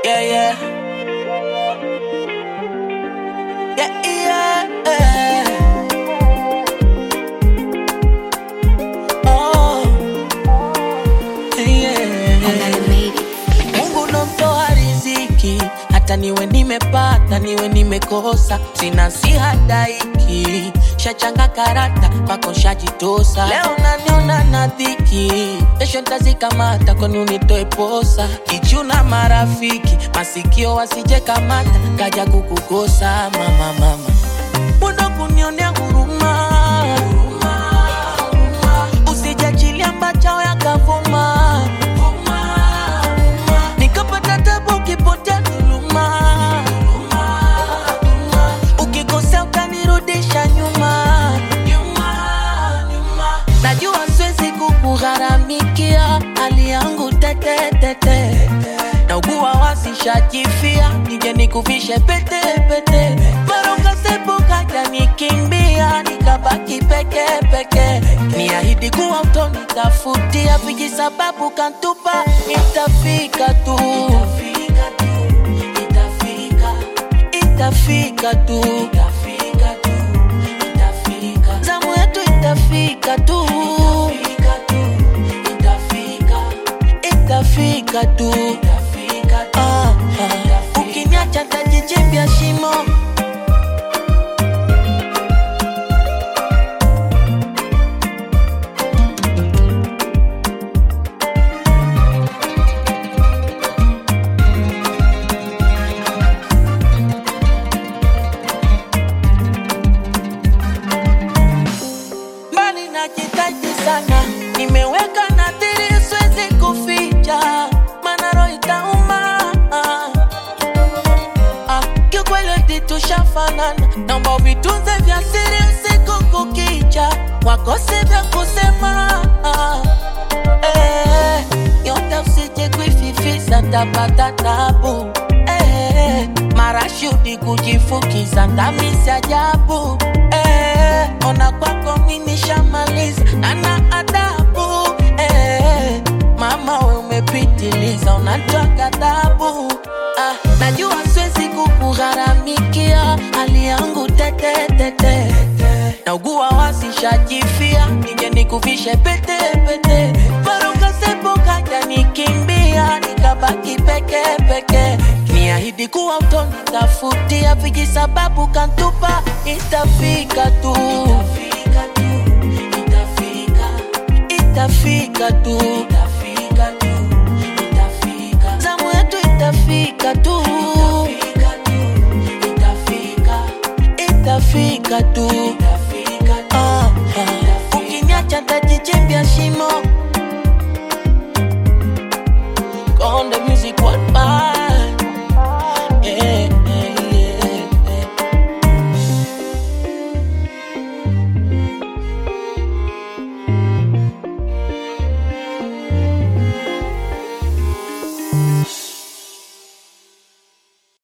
Yeah, yeah. Yeah, yeah. Oh, yeah. Mungu ndo mtoa riziki, hata niwe nimepata niwe nimekosa, sina si hadaiki, shachanga karata pako shajitosa. Leo naniona na dhiki, kesho ntazikamata kwani unitoe posa. Kichuna marafiki, masikio wasije kamata, kaja kukukosa mama, mama Muda kunionea huruma, usijachilia mbachao yakavuma nikapata tabu ukipotea dhuluma, ukikosea utanirudisha nyuma. Najua siwezi kukugharamikia hali yangu tetetete, naugua wasishajifia, nije nikuvishe pete pete, maroka sepo kaja nikimbia, nikabaki peke peke, niahidi kuwa utonitafutia vijisababu kantupa, itafika tu, itafika tu, zamu yetu itafika tu, itafika tu, Ah, ah. ukiniacha tajichimbia shimo mbali najitaji sana, nimeweka nadhiri, siwezi kuficha, maana roho itauma. Ah, kiukweli eti tushafanana, naomba vitunze vya siri usiku kukicha, wakose vya kusema ah, eh, yote usije kuififisa, tapata tabu eh, marashudi kujifukiza, ndamisi ajabu eh, ona kwako mimi shamaliza, nana adabu eh, mama we umepitiliza, unatoa ghadhabu ah, najua siwezi kukugharamikia hali yangu tetetete naugua wasishajifia, nije nikuvishe pete pete, maruka sepo kaja nikimbia, nikabaki peke peke, niahidi kuwa utonitafutia vijisababu kantupa, itafika tu, itafika tu, zamu yetu itafika tu, itafika tu. Ah, ah. Ukiniacha tajichimbia shimo Konde